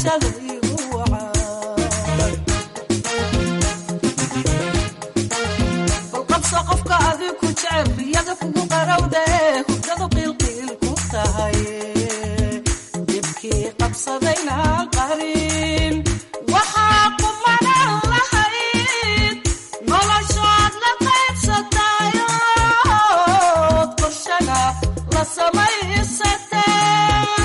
garashada igu wacay balqabso qofka adiku jecel riyada kugu qarowda ee hurdadu qiilqiil ku tahay dibkii qabsadayna qarin waxaa kumanan lahayd noloshood la qaybsatayood qorshana la samaysatee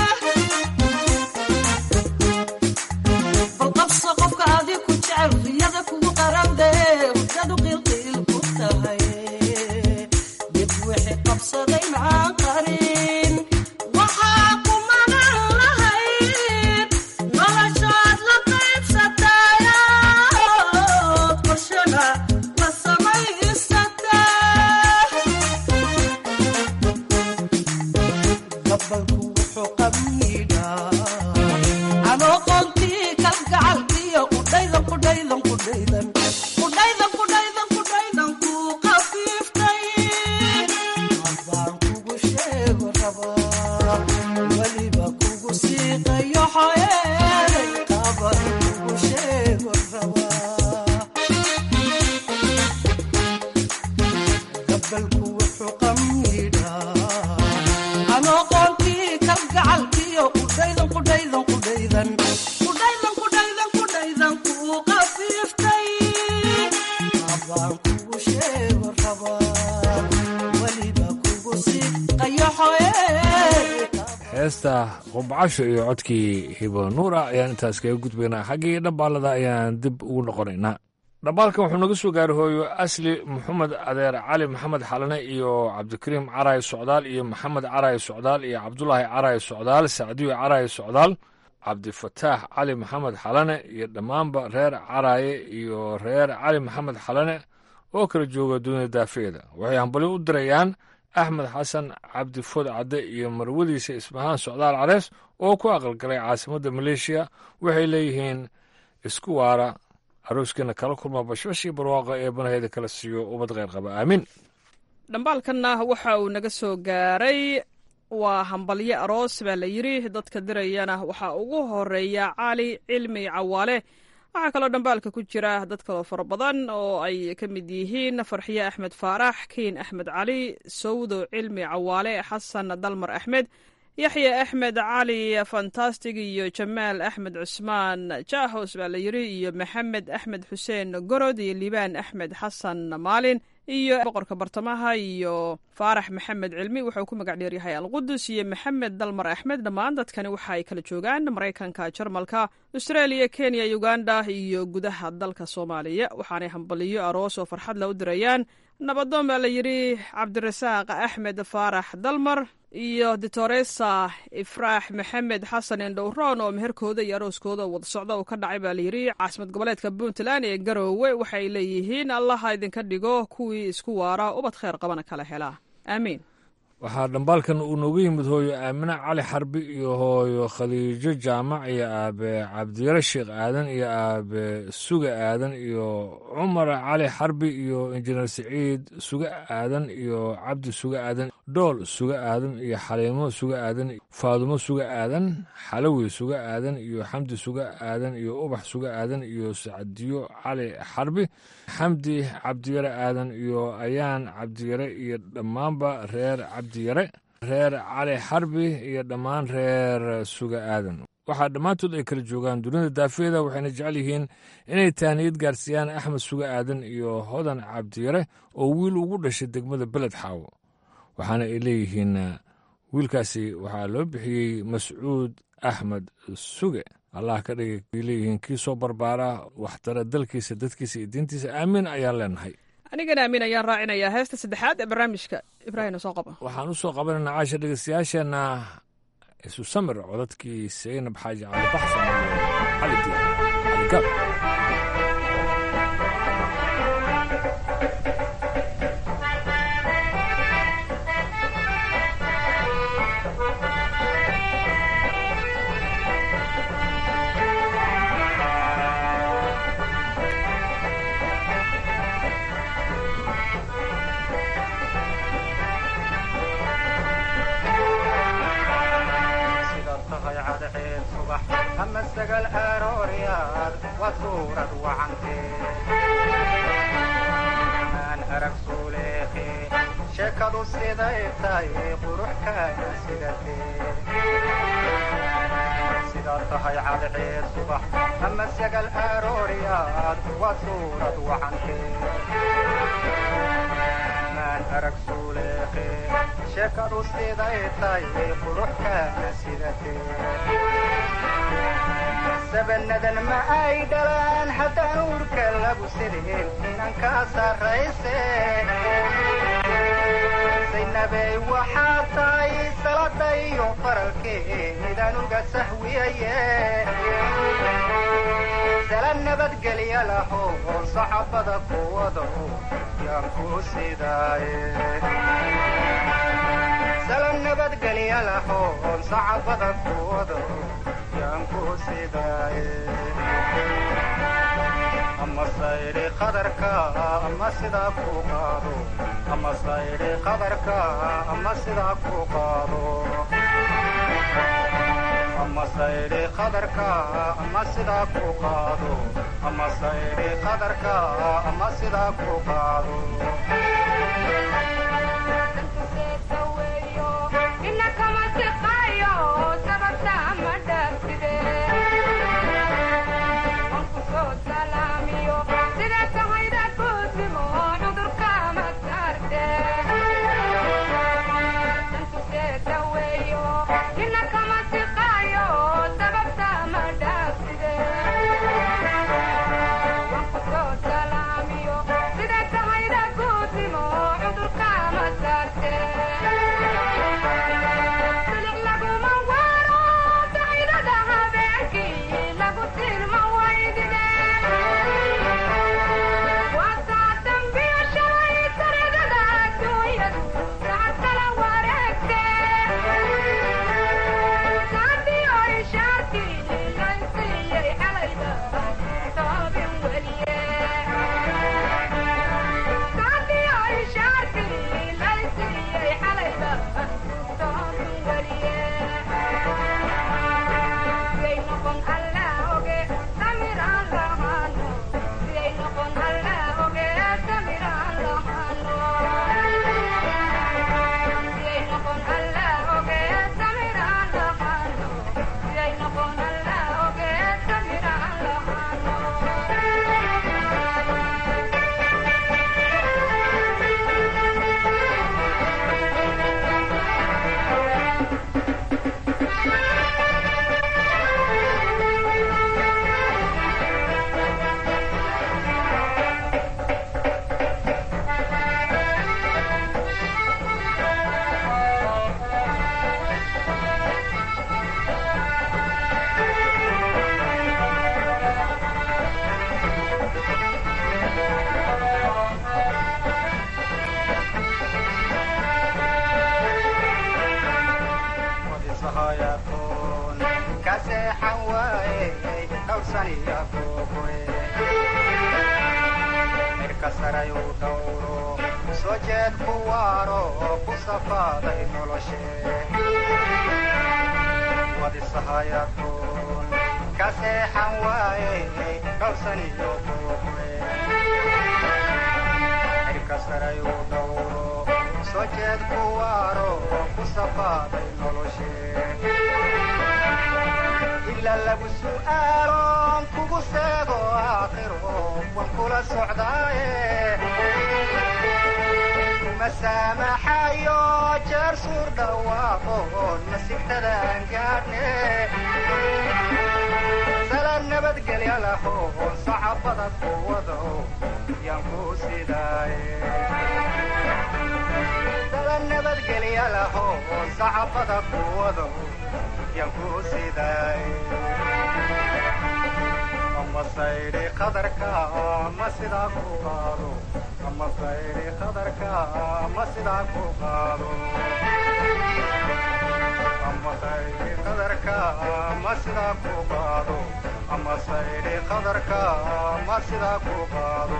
balqabso qofka adiku jecel riyada kugu qarowda ee hurdadu qiilqiil ku tahay dib wixii qabsadayna qarin waxaa kumanan lahayd noloshood la qaybsatayood qorshana la samaysatee gabalku wuxuu qamiidhaa anoo qoontii kalgacalkiyo qudhaydan qudhaydan qudhaydan qudhaydan qudhaydan qudhaydan kuu qafiiftay abaan kugu sheego rabaa weliba kugu siiqayo xoyeelay qaban kugu sheego rabaa gabalku wuxuu qamiidhaa anoo qoontii kalgacalkiyo qudhaydan qudhaydan qudhaydan qudhaydan qudhaydan qudhaydan kuu qafiiftay abaan kugu sheego rabaa weliba kugu siiqayo xoyee heesta qubcasho iyo codkii hibo nuura ayaan intaas kaga gudbaynaa xaggii dhambaalada ayaan dib ugu noqonaynaa dhambaalkan wuxuu naga soo gaaray hooyo asli maxamed adeer cali maxamed xalane iyo cabdikariim caraay socdaal iyo maxamed caraay socdaal iyo cabdulaahi caraay socdaal sacdiyo caraay socdaal cabdifataax cali maxamed xalane iyo dhammaanba reer caraaye iyo reer cali maxamed xalane oo kala jooga dunida daafeeda waxay hambali u dirayaan axmed xasan cabdi food cadde iyo marwadiisa ismahaan socdaal carees oo ku aqalgalay caasimadda maleeshiya waxay leeyihiin isku waara arooskiina kala kulma bashbashii barwaaqa ee banaheeda kala siiyo ummad kheyr qaba aamiin dhambaalkanna waxa uu naga soo gaaray waa hambalyo aroos baa la yidri dadka dirayana waxaa ugu horeeya cali cilmi cawaale waxaa kaloo dhambaalka ku jira dad kaloo fara badan oo ay ka mid yihiin farxiye axmed faarax kiin axmed cali sawdo cilmi cawaale xasan dalmar axmed yaxya axmed cali fantastig iyo jamaal axmed cusmaan jaahos baa la yidri iyo maxamed axmed xuseen gorod iyo liibaan axmed xasan maalin iyo boqorka bartamaha iyo faarax maxamed cilmi wuxuu ku magac dheeryahay alqudus iyo maxamed dalmar axmed dhammaan dadkani waxa ay kala joogaan maraykanka jarmalka australia kenya uganda iyo gudaha dalka soomaaliya waxaanay hambaliyo aroos oo farxad la u dirayaan nabadoon baa la yidhi cabdirasaaq axmed faarax dalmar iyo ditoresa ifraax maxamed xasan indhowroon oo meherkooda iyo arooskooda wada socda uu ka dhacay baa layidhi caasimad goboleedka puntland ee garoowe waxay leeyihiin allaha idinka dhigo kuwii isku waara ubad kheyr qabana kala helaa aamiin waxaa dhambaalkan uu noogu yimid hooyo aamine cali xarbi iyo hooyo khadiijo jaamac iyo aabe cabdiyare sheekh aadan iyo aabe suga aadan iyo cumar cali xarbi iyo injineer siciid suga aadan iyo cabdi suga aadan dhool suga aadan iyo xaliimo suga aadan faadumo suga aadan xalawi suga aadan iyo xamdi suga aadan iyo ubax suga aadan iyo sacdiyo cali xarbi xamdi cabdiyare aadan iyo ayaan cabdiyare iyo dhammaanba reer cabdiyare reer cali xarbi iyo dhammaan reer suga aadan waxaa dhammaantood ay kala joogaan dunida daafeeda waxayna jecel yihiin inay tahniyad gaarsiiyaan axmed suga aadan iyo hodan cabdiyare oo wiil ugu dhashay degmada beled xaawo waxaana ay leeyihiin wiilkaasi waxaa loo bixiyey mascuud axmed suge allah ka dhigay ay leeyihiin kii soo barbaara waxtara dalkiisa dadkiisa iyo diintiisa aamiin ayaan leenahay anigana aamin ayaan raacinayaa heesta saddexaad ee barnaamijka ibraahim soo qaba waxaan u soo qabanaynaa caasha dhegeystayaasheenna isu samir codadkii seynab xaaji cali baxsan iyo cali diya cali gaab sida tahay cadceed subax ama sagal arooryaad waa suurad wacantee maan arag suuleeqe sheekadu siday tahay quruxkaana sidatee sidaad tahay cadceed subax ama sagal arooryaad waa suurad wacantee maan arag suuleeqe sheekadu siday tahay quruxkaana sidatee sabanadan ma ay dhalaan haddaan uurka lagu sideen inan kaa sarrayse saynabey waxaa tahay salada iyo faralkeedaan uga sahwiyaye sala nabadgelya laho sacabada kuwado yaan ku sidaaye sala nabadgelya laho sacabada kuwado yaan ku sidaaye ama sayri qadarka ama sidaa ku qaado ama sayri qadarka ama sidaa ku qaado ama sayri qadarka ama sidaa ku qaado ama sayri qadarka ama sidaa ku qaado mirka sarayu dhawro soo jeed ku waaro ku safaaday noloshe wadisahayatoon ka seexan waaye dhowsaniyo buuqe mirka sarayu dhawro soo jeed ku waaro ku safaaday noloshe ila lagu su'aaloon kugu seego aakhiro wan kula socdaaye kuma saamaxayo jeer suur dhawaaqoon masigtadaan gaadhne sala nabadgelya lahoon sacabada kuwado yaan ku sidaaye sala nabadgelya lahoon sacabada kuwado yanku sidaay ama sayri qadarka ama sidaa ku qaado ama sayri qadarka ama sidaa ku qaado ama sayri qadarka ama sidaa ku qaado ama sayri qadarka ama sidaa ku qaado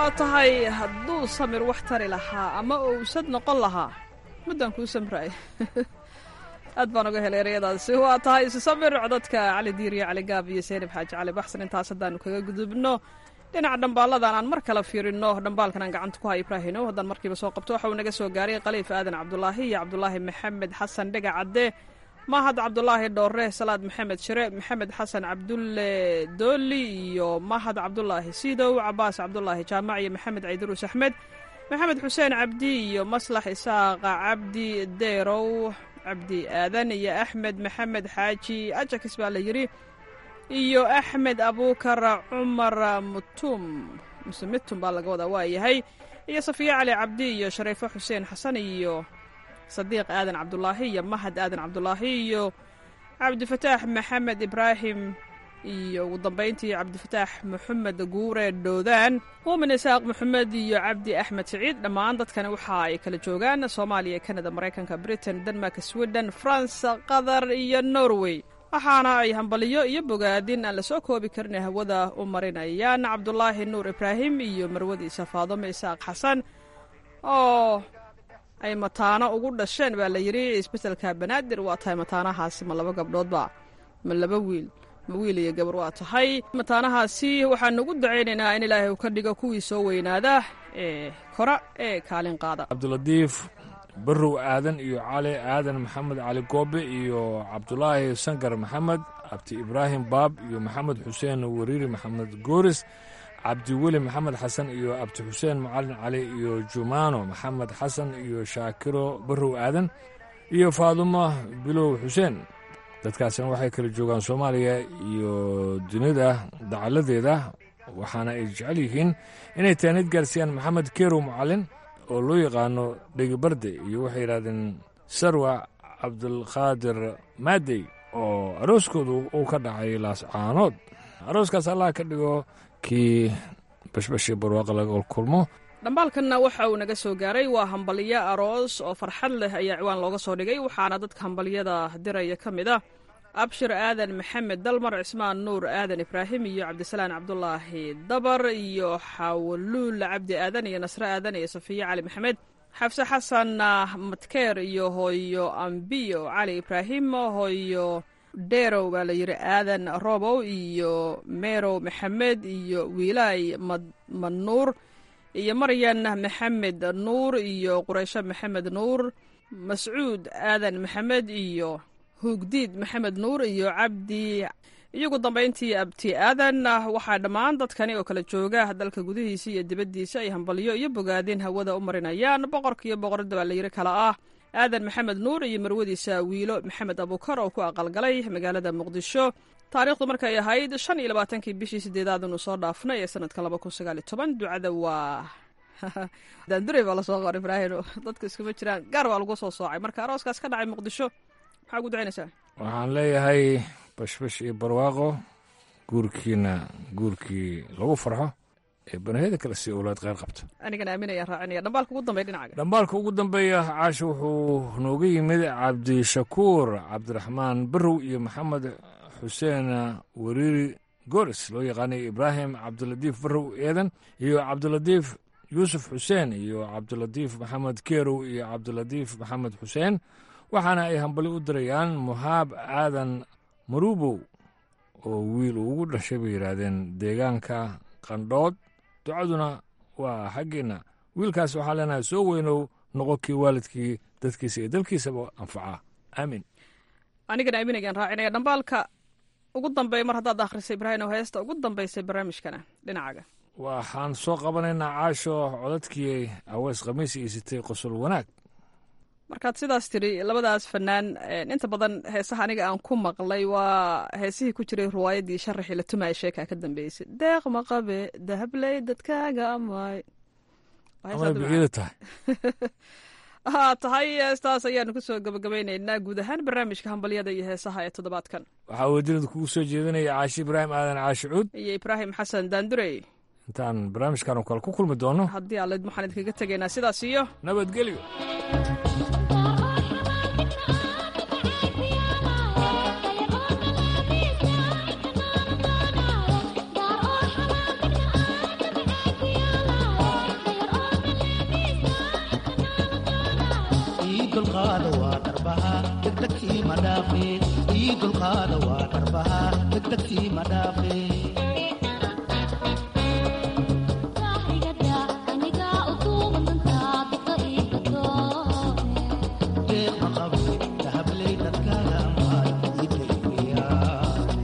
waa tahay hadduu samir wax tari lahaa ama owsad noqon lahaa muddaan kuu samraay aad baan uga helay ereyadaasi waa tahay isu samir codadka cali diiriya cali gaab iyo seynab xaaji cali baxsan intaas haddaanu kaga gudubno dhinaca dhambaalladan aan mar kale fiirino dhambaalkan aan gacanta ku hay ibraahinow haddaan markiiba soo qabto waxa uu naga soo gaaray khaliif aadan cabdulaahi iyo cabdulaahi maxamed xasan dhega cadde mahad cabdulaahi dhoore salaad maxamed shire maxamed xasan cabdulle dooli iyo mahad cabdulaahi siidow cabaas cabdulaahi jaamac iyo maxamed caydaruus axmed maxamed xuseen cabdi iyo maslax isaaqa cabdi deerow cabdi aadan iyo axmed maxamed xaaji ajakis baa la yidhi iyo axmed abuukar cumar mutum muse mitum baa laga wadaa waa yahay iyo safiya cali cabdi iyo shariifo xuseen xasan iyo sadiiq aadan cabdulaahi iyo mahad aadan cabdulaahi iyo cabdifataax maxamed ibraahim iyo ugu dambayntii cabdifataax maxamed guure dhoodaan muumin isaaq maxamed iyo cabdi axmed siciid dhammaan dadkani waxa ay kala joogaan soomaaliya kanada maraykanka britain denmark sweden france qatar iyo norway waxaana ay hambaliyo iyo bogaadin aan la soo koobi karin hawada u marinayaan cabdulaahi nuur ibraahim iyo marwadiisa faadome isaaq xasan oo ay mataano ugu dhasheen baa la yidhi isbetelka banaadir waa tahay mataanahaasi ma laba gabdhoodba ma laba wiil ma wiil iyo gabar waa tahay mataanahaasi waxaanu ugu dacaynaynaa in ilaahay uu ka dhigo kuwii soo weynaada ee kora ee kaalin qaada cabdilatiif barrow aadan iyo cali aadan maxamed cali goobe iyo cabdulaahi sangar maxamed cabdi ibraahim baab iyo maxamed xuseen wariiri maxamed gooris cabdiweli maxamed xasan iyo abdi xuseen macalin cali iyo jumaano maxamed xasan iyo shaakiro barrow aadan iyo faadumo bilow xuseen dadkaasina waxay kala joogaan soomaaliya iyo dunida dacaladeeda waxaana ay jecel yihiin inay taanid gaarsiiyaan maxamed kerow macalin oo loo yaqaano dhegibarde iyo waxay yidhahdeen sarwa cabdulqaadir maadey oo arooskoodu uu ka dhacay laascaanood arooskaas allah ka dhigo kii bashbashii barwaaqa laga kulmo dhambaalkanna waxa uu naga soo gaaray waa hambaliyo aroos oo farxad leh ayaa ciwaan looga soo dhigay waxaana dadka hambaliyada diraya ka mid ah abshir aadan maxamed dalmar cismaan nuur aadan ibraahim iyo cabdisalaan cabdulaahi dabar iyo xawaluul cabdi aadan iyo nasre aadan iyo safiye cali maxamed xafse xasan matkeer iyo hooyo ambiyo cali ibraahim hooyo dheerow baa la yidhi aadan robow iyo meerow maxamed iyo wiilaay madnuur iyo maryan maxamed nuur iyo quraysho maxamed nuur mascuud aadan maxamed iyo huugdiid maxamed nuur iyo cabdi iyagu dambayntii abti aadan waxaa dhammaan dadkani oo kala jooga dalka gudihiisa iyo dibaddiisa ay hambalyo iyo bogaadin hawada u marinayaan boqorka iyo boqoradda baa la yidhi kala ah aadan maxamed nuur iyo marwadiisa wiilo maxamed abuukar oo ku aqalgalay magaalada muqdisho taariikhdu markay ahayd shan iyo labaatankii bishii sideedaad inuu soo dhaafnay ee sanadka laba kun sagaal iyo toban ducada waa daandurey baa lasoo qor ibraahim dadku iskuma jiraan gaar waa lagu soo soocay marka arooskaas ka dhacay muqdisho maxaa ugu ducaynaysaa waxaan leeyahay bashbash iyo barwaaqo guurkiina guurkii lagu farxo ee banahiyada kale si owlaad kheyr qabta anigana aaminayaan raacinaya dhambaalka ugu dambeya dhinacaga dhambaalka ugu dambeeya caasha wuxuu nooga yimid cabdishakuur cabdiraxmaan barrow iyo maxamed xuseen wariiri goris loo yaqaanay ibraahim cabdilatiif barrow eedan iyo cabdilatiif yuusuf xuseen iyo cabdilatiif maxamed keerow iyo cabdilatiif maxamed xuseen waxaana ay hambali u dirayaan muhaab aadan maruubow oo wiil uu ugu dhashay bay yidhaahdeen deegaanka qandhood ducaduna waa xaggeenna wiilkaas waxaa leenahay soo weynow noqo kii waalidkii dadkiisa iyo dalkiisaba anfacaa aamin anigana aaminayaan raacinaya dhambaalka ugu dambeeya mar haddaad akhrisay ibraahim oo heesta ugu dambaysay barnaamijkana dhinacaga waxaan soo qabanaynaa caasho codadkii aweys khamiis iyo sitay qosol wanaag markaad sidaas tidhi labadaas fanaan inta badan heesaha aniga aan ku maqlay waa heesihii ku jiray riwaayaddii sharaxii la tumaya sheekaa ka dambeysay deeq maqabe dahabley dadkaaga amay amay biciida tahay haa tahay heestaas ayaanu kusoo gabagabaynaynaa guud ahaan barnaamijka hambalyada iyo heesaha ee toddobaadkan waxaa wadiinada kugu soo jeedinaya caashi ibraahim aadan caashi cuud iyo ibraahim xasan daandurey intaan barnaamijkan oo kale ku kulmi doono haddii aalid waxaan idinkaga tegaynaa sidaas iyo nabadgelyo dulqaada waa dharbaha degdegtii ma dhaafe ii dulqaada waa dharbaha degdegtii ma dhaafe deeq ma qabo dahabley dadkaaga amaad ii dayriyaa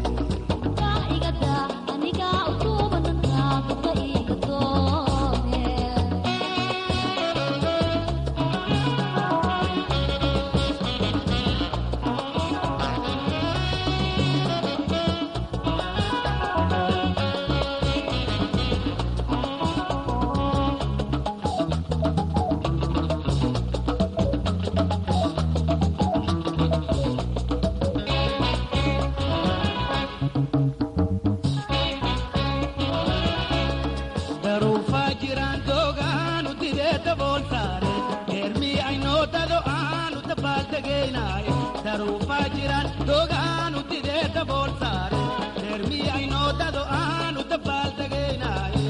daruufaa jiraan doogaanu didee dabool saare deermii aynoo dado aanu dabaaldegaynaaye daruufaa jiraan doogaanu didee dabool saare deermii aynoo dado aanu dabaaldegaynaaye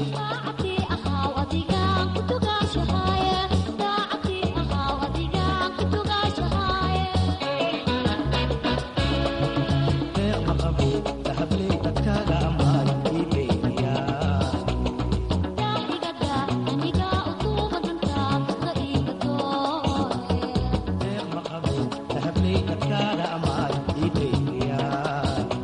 deeq ma qabo dahabley dadkaaga amaad ii dayriyaa deeq ma qabo dahabley dadkaaga amaad ii dayriyaa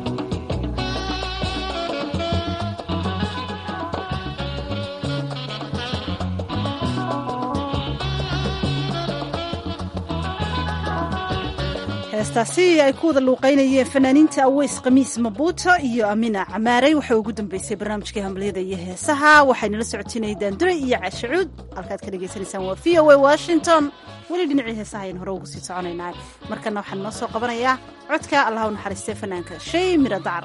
heestaasi ay ku wada luuqaynayeen fanaaniinta aweys khamiis mabuuto iyo amina camaarey waxay ugu dambeysay barnaamijkii hambaliyada iyo heesaha waxaynala socotinayay daandure iyo cashacuud halkaad ka dhagaysanaysaan waa v o a washington weli dhinacii heesaha ayaan hore ugu sii soconaynaa markana waxaan noo soo qabanayaa codka allah u naxariistay fanaanka shay miro dacar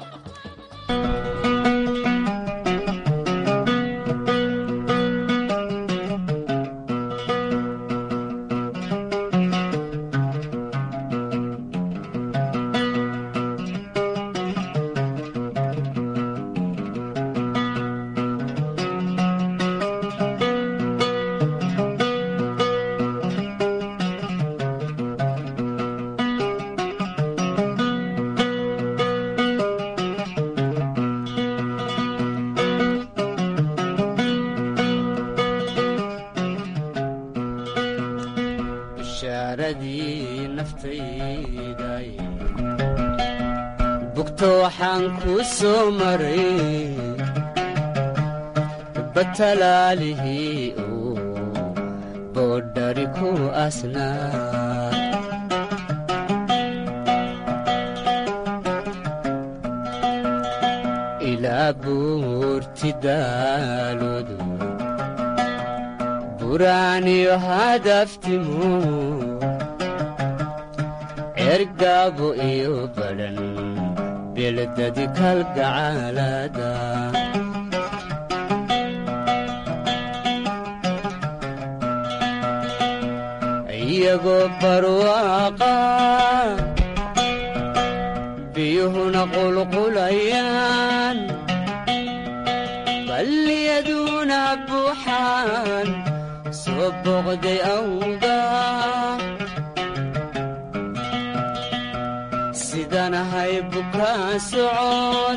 bishaaradii naftayday bugto waxaan kuu soo maray batalaalihii uu boodhari ku asnaa ilaa buurti daaloodu buraaniyo hadaftimu ergaabo iyo badhan beledadi kalgacaalada iyagoo barwaaqa biyuhuna qulqulayaan balliyaduna buuxaan soo boqday awga sidanahay bukaa socod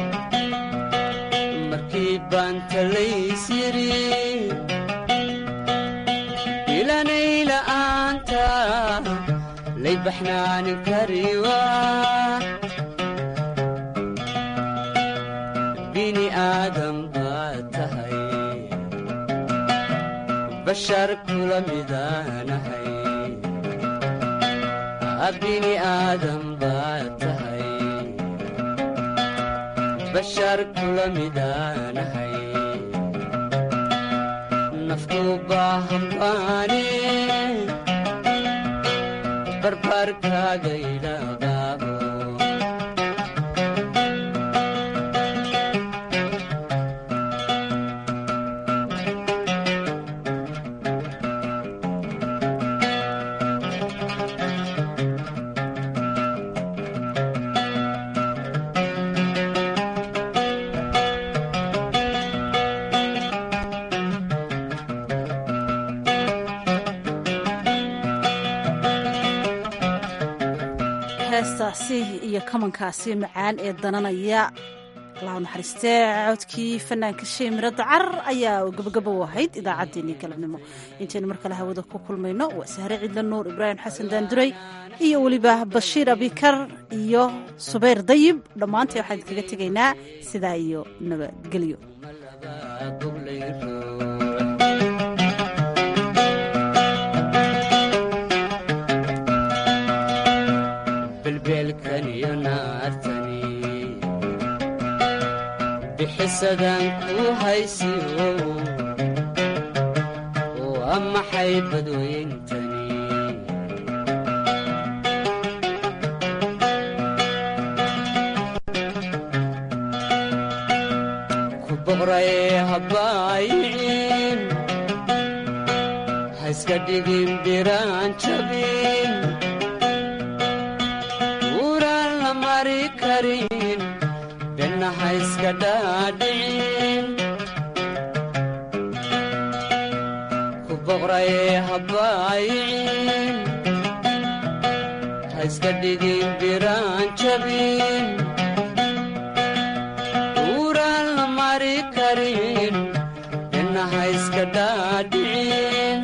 markii baan talays yidhi ilanay la'aanta lay baxnaanin kariwa bini aadam baad tahay bashar kula midaanahay bini aadam baad tahay bashar kula midaanahay naftu baahan baane barbarkaaga ilaqaabo heestaasi iyo kamankaasi macaan ee dananaya allahu naxariistee codkii fanaanka shay miro dacar ayaa gabagaba u ahayd idaacaddeenii galabnimo intaynu mar kale hawada ku kulmayno waa sahre cidla nuur ibraahim xasan daanduray iyo weliba bashiir abikar iyo subayr dayib dhammaantay waxaan idinkaga tegaynaa sidaa iyo nabadgelyo belbeelkan iyo naartani bixisadan ku haysiyo waa maxay badweyntani ku boqray habaayicin ha iska dhigin biraan jabin uraan la mari karin benna ha iska dhaadhicin ku boqray habaayicin ha iska dhigin biraan jabin uraan la mari karin benna ha iska dhaadhicin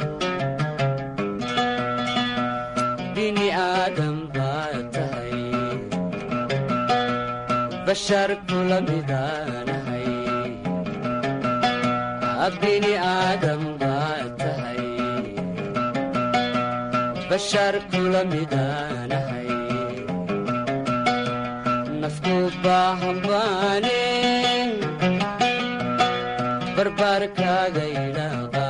bini aadam baa tahay bashar kula midaanahay bini aadam baa tahay bashar kula midaanahay nafku baahan baane barbaarkaaga idhaaqa